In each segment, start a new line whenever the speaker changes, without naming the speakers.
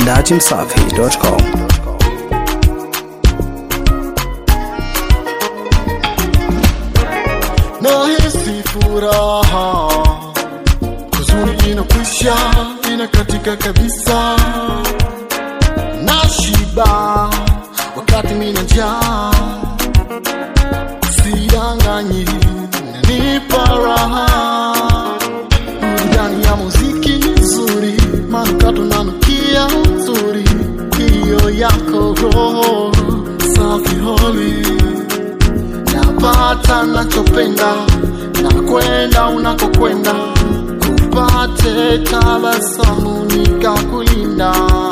dachimsafi.com.
nahisi furaha, huzuni inakwisha, inakatika kabisa, nashiba wakati mina njaa, sidanganyi, nanipa raha, burudani ya muziki nzuri, manukato nanukia nzuri, hiyo yako roho safi holi napata nachopenda na kwenda unakokwenda kupate tabasamu nikakulinda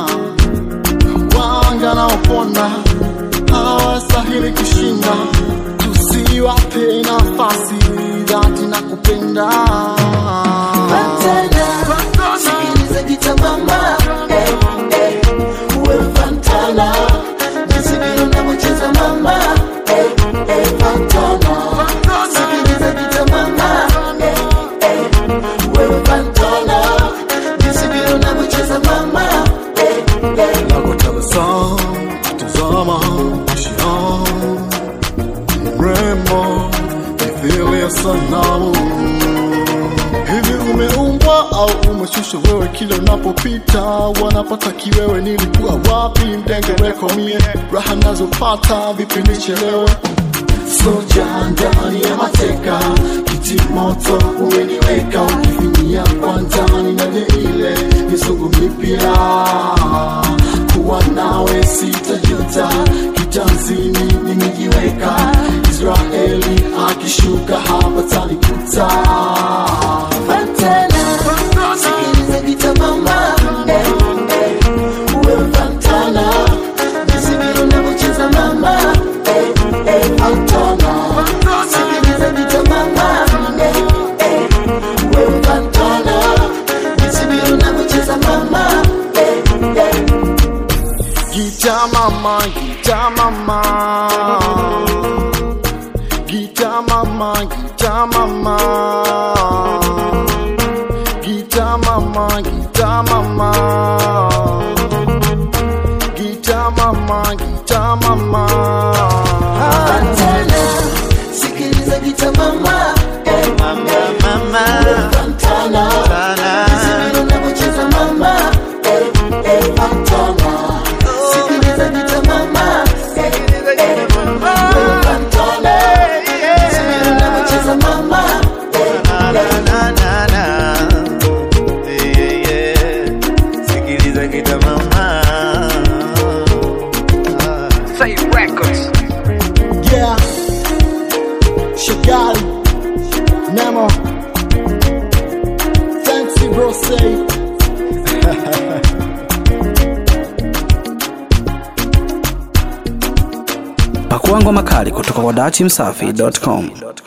wanga naoponda hawastahili kushinda tusiwape nafasi dhati na kupenda
Fantana, sikiliza gita mama, eh, eh, uwe Fantana, jinsi vile unavyocheza mama, eh, eh, Fantana, sikiliza gita mama, eh, eh, uwe Fantana, jinsi vile unavyocheza mama, eh, eh.
nakotabasamu tazama ishia mrembo mithili ya sanamu hivi umeumbwa au umeshushwa wewe kila unapopita wanapata kiwewe nilikuwa wapi mdengereko mie raha nazopata vipi nichelewe soja ndani ya mateka kiti moto umeniweka ukifinyia kwa ndani na ile misugu mipya kuwa nawe sitajuta kitanzini nimejiweka israeli akishuka hapa tanikuta
Fantana, sikiliza gita mama, eh, eh, uwe Fantana, jinsi vile unavyocheza mama, eh, eh, Fantana, sikiliza gita mama, eh, eh, uwe Fantana, jinsi vile unavyocheza mama, eh, eh.
Gita mama, gita mama. Gita mama, gita mama. Gita mama, gita mama. Gita mama, gita mama.
Fantana, sikiliza gita mama, eh, uwe Fantana, jinsi vile unavyocheza mama, eh, eh, Fantana, sikiliza gita mama, eh, eh, uwe Fantana, jinsi vile unavyocheza mama, eh, eh.
Sikiliza kita mama
Yeah. Shagali. Nemo. Thanks, bro. Say.
Pakua ngoma kali kutoka kwa dachimsafi.com.